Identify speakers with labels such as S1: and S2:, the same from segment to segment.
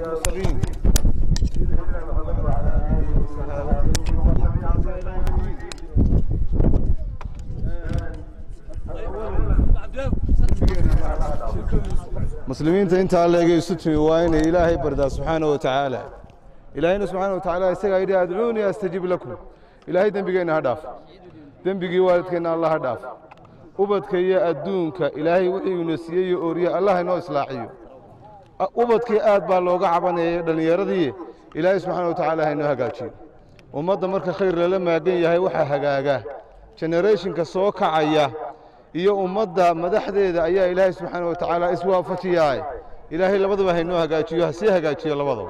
S1: المرسلين muslimiinta intaa leegay isu timi waa inay ilaahay bardaa subxaana wa tacaala ilaahayna subxaana wa tacaala isagaa yidhi adcuunii astajib lakum ilaahay dembigeenna ha dhaaf dembigii waalidkeenna allah ha dhaaf ubadka iyo adduunka ilaahay wixii ina siiyey iyo ooriye allah inoo islaaxiyo ubadkii aad baa looga cabanayay dhallinyaradii ilaahay subxaana wa tacaala ha inoo hagaajiyo ummadda marka khayr lala maagan yahay waxaa hagaaga genereeshinka soo kacaya iyo ummadda madaxdeeda ayaa ilaahay subxaana wa tacaala iswaafajiyaa ilaahay labadaba haynoo hagaajiyo ha sii hagaajiyo labadaba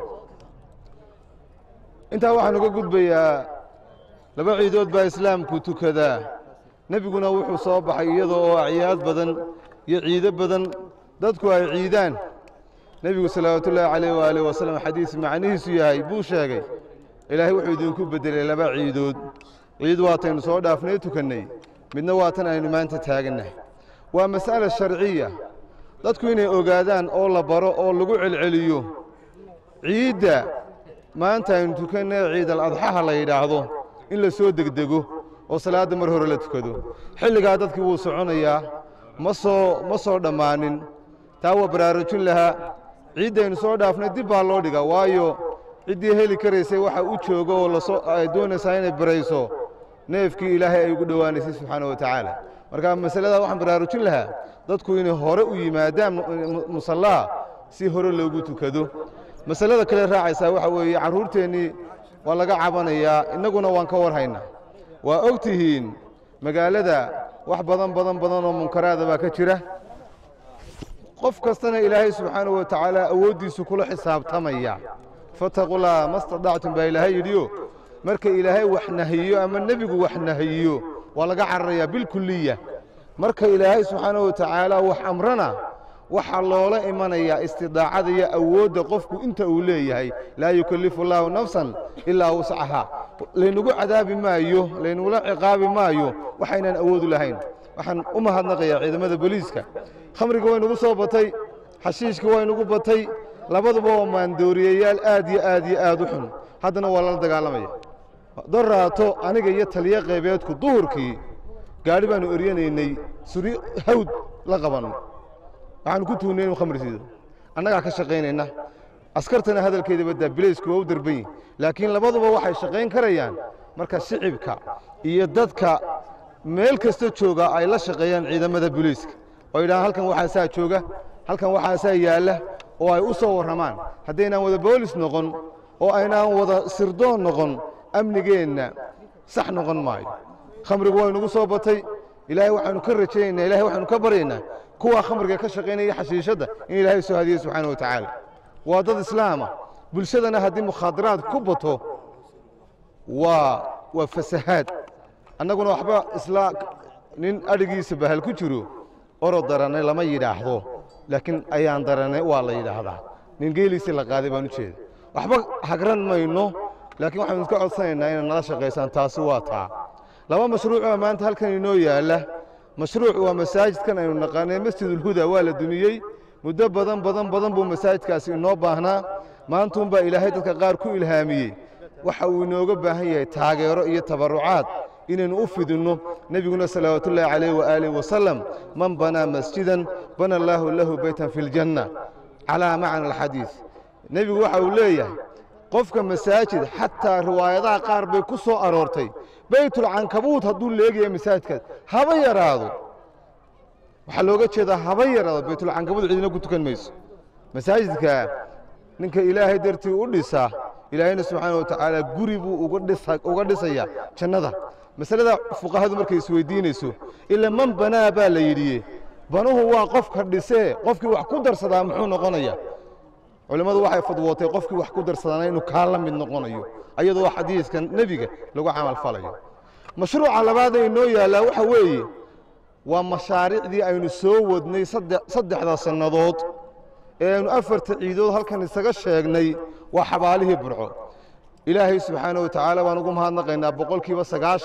S1: intaa waxaan uga gudbayaa laba ciidood baa islaamku tukadaa nebiguna wuxuu soo baxay iyadoo oo acyaad badan iyo ciido badan dadku ay ciidaan nebigu salawaatullaahi calayh waaalih wasalam xadiis macnihiisu yahay buu sheegay ilaahay wuxuu idinku beddelay laba ciidood ciid waataynu soo dhaafnay tukannay midna waa tan aynu maanta taagannahay waa mas'ala sharciya dadku inay ogaadaan oo la baro oo lagu celceliyo ciidda maanta aynu tukannay ciidal adxaha la yidhaahdo in la soo degdego oo salaadda mar hore la tukado xilligaa dadkii wuu soconayaa ma soo ma soo dhammaanin taa waa baraarujin lahaa ciiddaynu soo dhaafnay dib baa loo dhigaa waayo ciddii heli karaysay waxa u jooga oo lasoo ay doonaysaa inay barayso neefkii ilaahay ay ugu dhowaanaysay subxaana wa tacaala marka masaladaa waxaan baraarujin lahaa dadku inay hore u yimaadaan musallaha si hore loogu tukado masalada kale raacaysaa waxa weeye carruurteennii waa laga cabanayaa innaguna waan ka war haynaa waa og tihiin magaalada wax badan badan badan oo munkaraada baa ka jira qof kastana ilaahay subxaana wa tacaala awooddiisu kula xisaabtamaya fattaqullaaha ma stadactum baa ilaahay yidhiyo marka ilaahay wax nahiyo ama nebigu wax nahiyo waa laga cararayaa bilkuliya marka ilaahay subxaana wa tacaala wax amrana waxaa loola imanayaa istidaacada iyo awoodda qofku inta uu leeyahay laa yukallifu allaahu nafsan ilaa wuscahaa laynagu cadaabi maayo laynugula ciqaabi maayo waxaynaan awoodu lahayn waxaan u mahadnaqayaa ciidamada booliiska khamriga waynugu soo batay xashiishka waynugu batay labaduba waa maandooriyayaal aad iyo aad iyo aad u xun haddana waa lala dagaalamaya doraato aniga iyo taliyo qaybeedku duhurkii gaadhi baannu eryanaynay suri hawd la qabanno waxaanu ku tuunnay inu khamri siido annagaa ka shaqaynayna askartana hadalkeeda baddaa bilaysku waa u darban yihin laakiin labaduba waxay shaqayn karayaan marka shicibka iyo dadka meel kasta jooga ay la shaqeeyaan ciidamada booliiska oo yidhahaan halkan waxaasaa jooga halkan waxaasaa yaalla oo ay u soo warramaan haddaynaan wada boolis noqon oo aynaan wada sirdoon noqon amnigeenna sax noqon maayo khamrigu waynugu soo batay ilaahay waxaanu ka rajaynaynaa ilahay waxaanu ka baryaynaa kuwaa khamriga ka shaqaynaya xashiishadda in ilaahay soo hadiye subxaana wa tacaala waa dad islaama bulshadana haddii mukhaadaraad ku bato waa waa fasahaad annaguna waxba isla nin adhigiisa bahal ku jiro orod daranay lama yidhaahdo laakiin ayaan daranay waa la yidhaahdaa nin geeliisii la qaaday baan u jeeda waxba hagran mayno laakiin waxaanu iska codsanaynaa inay nala shaqaysaan taasi waa taa laba mashruuc oo maanta halkan inoo yaalla mashruuc waa masaajidkan aynu naqaanay masjidulhuda waa la dumiyey muddo badan badan badan buu masaajidkaasi inoo baahnaa maantuunbaa ilaahay dadka qaar ku ilhaamiyey waxa uu inooga baahan yahay taageero iyo tabarrucaad inaynu u fidinno nebiguna salawaatullaahi calayh waaalih wasalam man banaa masjidan bana allaahu lahu beytan fi ljanna calaa macna alxadiis nebigu waxa uu leeyahay qofka masaajid xataa riwaayadaha qaar bay ku soo aroortay beytulcankabuut hadduu leegaya masaajidkaas haba yaraado waxaa looga jeedaa haba yaraado beytulcankabuut cidina ku tukan mayso masaajidka ninka ilaahay dartii u dhisa ilaahayna subxaana wa tacaala guri buu uga dhisayaa jannada masalada fuqahadu markay isweydiinayso ila man banaa baa la yidhi banuhu waa qofka dhisee qofkii wax ku darsadaa muxuu noqonaya culimmadu waxay fadwootay qofkii wax ku darsadaana inuu kaa la mid noqonayo ayadoo xadiiska nebiga lagu camal falayo mashruuca labaad ee inoo yaallaa waxa weeye waa mashaariicdii aynu soo wadnay saddexda sannadood ee aynu afarta ciidood halkan isaga sheegnay waa xabaalihii burco ilaahay subxaana wa tacaala waan ugu mahadnaqaynaa boqolkiiba sagaashan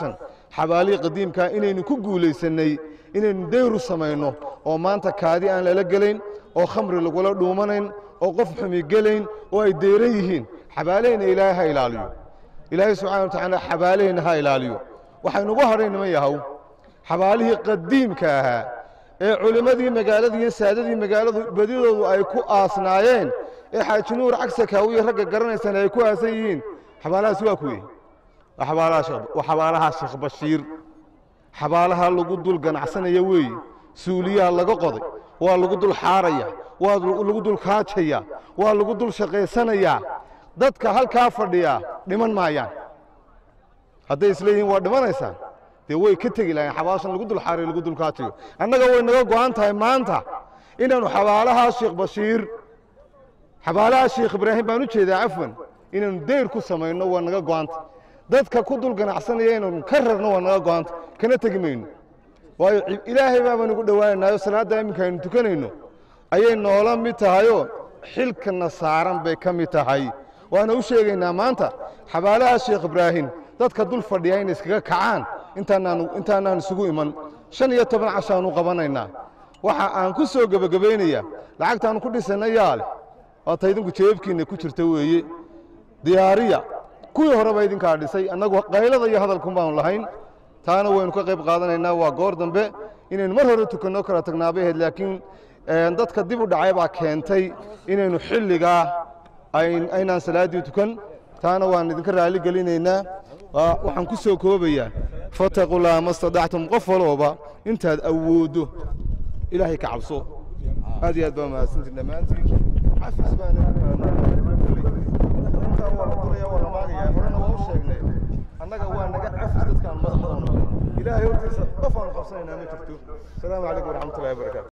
S1: xabaalihii qadiimkaa inaynu ku guulaysannay inaynu dayru samayno oo maanta kaadi aan lala gelayn oo khamri lagula dhuumanayn oo qof xumi gelayn oo ay deyran yihiin xabaalahayna ilaahay ha ilaaliyo ilaahay subxana wa tacaala xabaalahayna ha ilaaliyo waxaynugu hadhay niman yahow xabaalihii qadiimka ahaa ee culimmadii magaalada iyo saadadii magaaladu badidoodu ay ku aasnaayeen ee xaaji nuur cagsakaawiye ragga garanaysana ay ku aasan yihiin xabaalahaasi waa kuwey waa xabaalaha sheekh bashiir xabaalaha lagu dul ganacsanaya weeye suuliyaha laga qoday waa lagu dul xaaraya waa lagu dul kaajaya waa lagu dul shaqaysanayaa dadka halkaa fadhiyaa dhiman maayaan hadday isleeyihiin waa dhimanaysaan dee way ka tegi lahayn xabaashan lagu dul xaarayo lagu dul kaajayo annaga way naga go'an tahay maanta inaannu xabaalaha sheekh bashiir xabaalaha sheekh ibraahim baan u jeedaa cafwan inaannu dayr ku samayno waa naga go'anta dadka ku dul ganacsanaya inaannu ka rarno waa naga go'anta kana tegi mayno waayo ilaahay baabaan ugu dhowaanaynayo salaadda iminka aynu tukanayno ayay noola mid tahayoo xilkana saaran bay ka mid tahay waana u sheegaynaa maanta xabaalaha sheekh ibraahim dadka dul fadhiya inay iskaga kacaan intaanaan isugu iman shan iyo toban cashaanu qabanaynaa waxa aan ku soo gebagabaynayaa lacagtaannu ku dhisayna yaa leh waata idinku jeebkiinna ku jirta weeye diyaariya kuwii horeba idinkaa dhisay annagu qaylada iyo hadalkun baanu lahayn taana waynu ka qayb qaadanaynaa waa goor dambe inaynu mar hore tukanno kala tagnaabay ahayd laakiin dadka dib u dhacay baa keentay inaynu xilligaa aynaan salaaddii tukan taana waan idinka raali gelinaynaa waxaan ku soo koobayaa fataqulaa ma stadactum qof walooba intaad awooddo ilaahay ka cabso aad iyo aad baa mahadsantiin dhammaantiin cafis baana waa la duraya waa la maagaya horena waa u sheegnay annaga waa naga cafis dadkaan madaxdoona ilaahay hortiisa qof aanu qabsanaynaa ma jirto asalaamu calaykum waraxmatullahi wabarakaatu